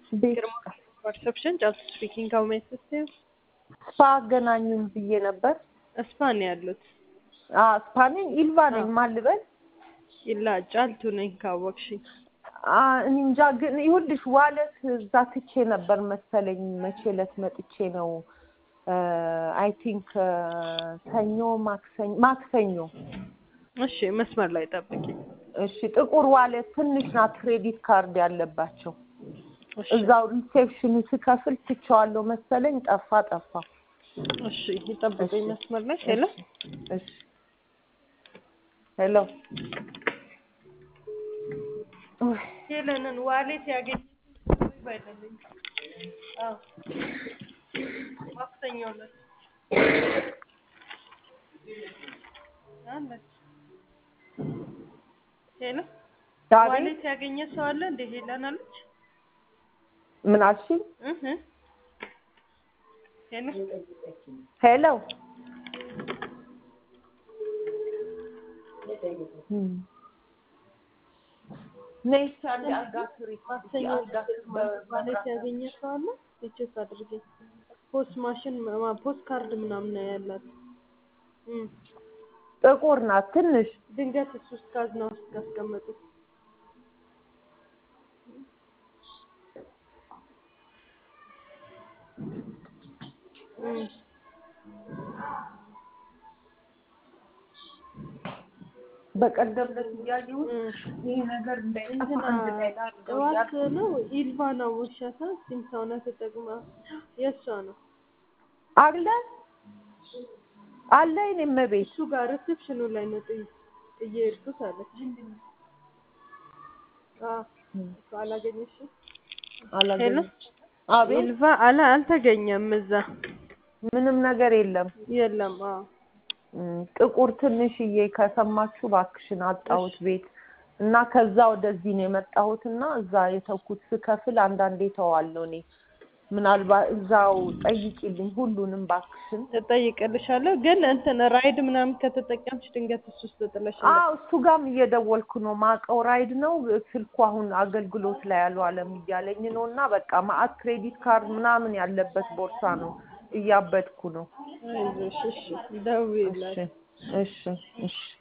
ቤት ግርማ ፐርሰፕሽን ጫልቱ ስፒኪንግ ሃው ሜይ አሲስት ዩ? ስፓ አገናኙን ብዬ ነበር። እስፓ ነው ያሉት። አዎ ስፓኔን ኢልቫ ነኝ። ማን ልበል? ይላ ጫልቱ ነኝ ካወቅሽኝ። አ እኔ እንጃ ግን ይኸውልሽ ዋለት እዛ ትቼ ነበር መሰለኝ። መቼ ዕለት መጥቼ ነው አይ ቲንክ ሰኞ ማክሰኞ ማክሰኞ እሺ መስመር ላይ ጠብቂ። እሺ ጥቁር ዋሌት ትንሽ ናት ክሬዲት ካርድ ያለባቸው እሺ እዛው ሪሴፕሽኑ ስከፍል ትቼዋለሁ መሰለኝ ጠፋ ጠፋ እሺ ይጠብቁኝ እሺ። መስመር ላይ ሄሎ እሺ ሄሎ ኡይ፣ ሄለንን ዋሌት ያገኘ ባይደለኝ አዎ ማክሰኞ ዕለት አለች ሄሎ ዛሬ ዋሌት ያገኘ ሰው አለ እንደ ሄለን አለች ምን አልሽኝ? እህ ሄሎ ሄሎ እም። ነይ እስኪ አንዴ አልጋ ስሪ። ማክሰኞ አልጋ ስሪ በ- ዋሌት ያገኘ ሰው አለ ቼክ አድርጌ ፖስት ማሽን ማ- ፖስት ካርድ ምናምን ነው ያላት እም ጥቁር ናት ትንሽ ድንገት እሱ ውስጥ ካዝና ውስጥ ካስቀመጡ እም በቀደም ዕለት እያየሁት እም ይህ ነገር እንዳይጠፋ እንትና አንድ ላይ ላድርገው ጠዋት እያልኩ ነው ኢልቫና ውሻታ ሲም ሰውነት ተጠቅማ የእሷ ነው አለ አለ እኔም ቤት እሱ ጋር ሪሴፕሽኑ ላይ ነው ጥይ ጥዬ ሄድኩት አለች። አዎ እሱ አላገኘሽም? አላገኘም። አቤት ኢልቫ አላ አልተገኘም እዛ ምንም ነገር የለም። የለም። አዎ እም፣ ጥቁር ትንሽዬ ከሰማችሁ እባክሽን አጣሁት ቤት እና ከዛ ወደዚህ ነው የመጣሁት እና እዛ የተውኩት ስከፍል አንዳንዴ ተዋለሁ እኔ ምናልባት እዛው ጠይቂልኝ ሁሉንም እባክሽን። እጠይቅልሻለሁ። ግን እንትን ራይድ ምናምን ከተጠቀምሽ ድንገት እሱ ውስጥ ጥለሽ አዎ እሱ ጋርም እየደወልኩ ነው። ማቀው ራይድ ነው ስልኩ አሁን አገልግሎት ላይ አልዋለም እያለኝ ነው እና በቃ ማአት ክሬዲት ካርድ ምናምን ያለበት ቦርሳ ነው። እያበድኩ ነው። አይዞሽ፣ እሺ ደውዪላት። እሺ እሺ እሺ